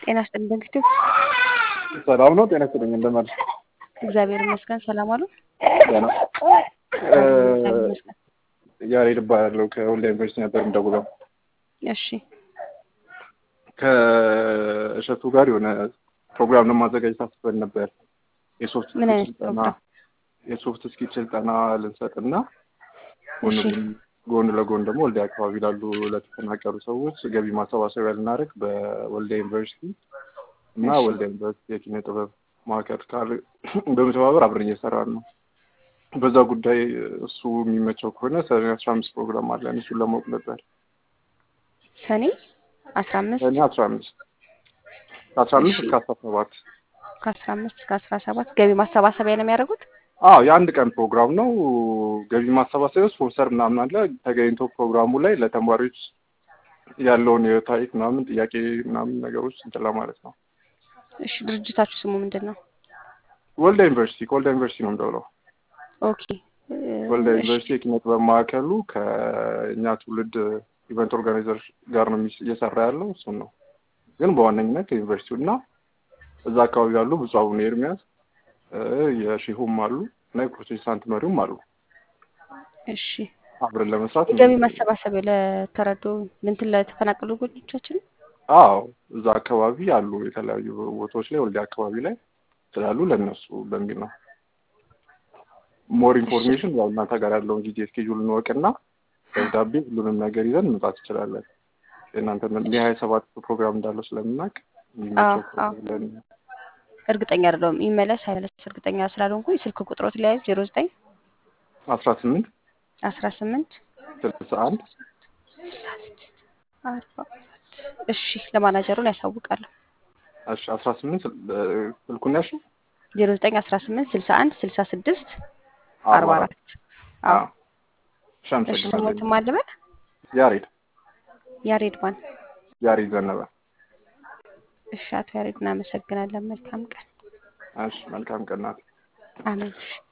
ጤና ይስጥልኝ በንግስቱ። ሰላም ነው። ጤና ይስጥልኝ እንደምን አለሽ? እግዚአብሔር ይመስገን። ሰላም አሉ? ደህና እግዚአብሔር ይመስገን። ያሬድ እባላለሁ ከወልዲያ ዩኒቨርሲቲ ነበር የምደውለው። እሺ ከእሸቱ ጋር የሆነ ፕሮግራም ለማዘጋጀት አስበን ነበር። የሶፍት ምን ስኪል አይነት ስልጠና ፕሮግራም? የሶፍት ስኪል ስልጠና ልንሰጥና ጎን እሺ ጎን ለጎን ደግሞ ወልዲያ አካባቢ ላሉ ለተፈናቀሉ ሰዎች ገቢ ማሰባሰቢያ ልናደርግ በወልዲያ ዩኒቨርሲቲ እና እሺ ወልዲያ ዩኒቨርሲቲ የኪነ ጥበብ ማዕከል ካል በመተባበር አብረን እየሰራን ነው። በዛ ጉዳይ እሱ የሚመቸው ከሆነ ሰኔ አስራ አምስት ፕሮግራም አለን። እሱን ለማወቅ ነበር። ሰኔ አስራ አምስት ሰኔ አስራ አምስት ከአስራ እሺ አምስት እስከ አስራ ሰባት ከአስራ አምስት እስከ አስራ ሰባት ገቢ ማሰባሰቢያ ነው የሚያደርጉት? አዎ የአንድ ቀን ፕሮግራም ነው። ገቢ ማሰባሰቢያ ስፖንሰር ምናምን አለ። ተገኝቶ ፕሮግራሙ ላይ ለተማሪዎች ያለውን የታሪክ ምናምን ጥያቄ ምናምን ነገሮች እንትን ለማለት ነው። እሺ ድርጅታችሁ ስሙ ምንድን ነው? ወልዲያ ዩኒቨርሲቲ ከወልዲያ ዩኒቨርሲቲ ነው የምደውለው። ኦኬ እ፣ ወልዲያ እሺ ዩኒቨርሲቲ የኪነ ጥበብ ማዕከሉ ከእኛ ትውልድ ኢቨንት ኦርጋናይዘር ጋር ነው የሚስ- እየሰራ ያለው እሱን ነው። ግን በዋነኝነት ዩኒቨርሲቲው እና እዛ አካባቢ ያሉ ብፁዕ አቡነ ኤርሚያስ እ፣ የሼሁም አሉ እና የፕሮቴስታንት መሪውም አሉ እሺ አብረን ለመስራት የገቢ ማሰባሰቢያ ለተረዱ እንትን ለተፈናቀሉ ወገኖቻችን አዎ እዛ አካባቢ አሉ የተለያዩ ቦታዎች ላይ ወልዲያ አካባቢ ላይ ስላሉ ለእነሱ በሚል ነው። ሞር እሺ ኢንፎርሜሽን ያው እናንተ ጋር ያለውን ጊዜ እስኬጁል እንወቅና ደብዳቤ ሁሉንም ነገር ይዘን መምጣት እንችላለን። የእናንተ የሀያ ሰባት ፕሮግራም እንዳለው ስለምናውቅ አዎ የሚመቸው አዎ ከሆነ ብለን እርግጠኛ አይደለሁም ይመለስ አይመለስ እርግጠኛ ስላልሆንኩኝ ስልክ ቁጥሮት ላይ ዜሮ ዘጠኝ አስራ ስምንት አስራ ስምንት ስልሳ አንድ ስልሳ ስድስት አርባ አራት እሺ ለማናጀሩን ያሳውቃለሁ እሺ አስራ ስምንት ስልኩን ያልሽው ዜሮ ዘጠኝ አስራ ስምንት ስልሳ አንድ ስልሳ ስድስት አርባ አርባ አራት አራት አዎ አዎ እሺ እሺ አመሰግናለሁ። ስሞትም አልበል ያሬድ ያሬድ ማን ያሬድ ዘነበ። እሺ አቶ ያሬድ እናመሰግናለን መልካም ቀን እሺ መልካም ቀን ናት። አሜን እሺ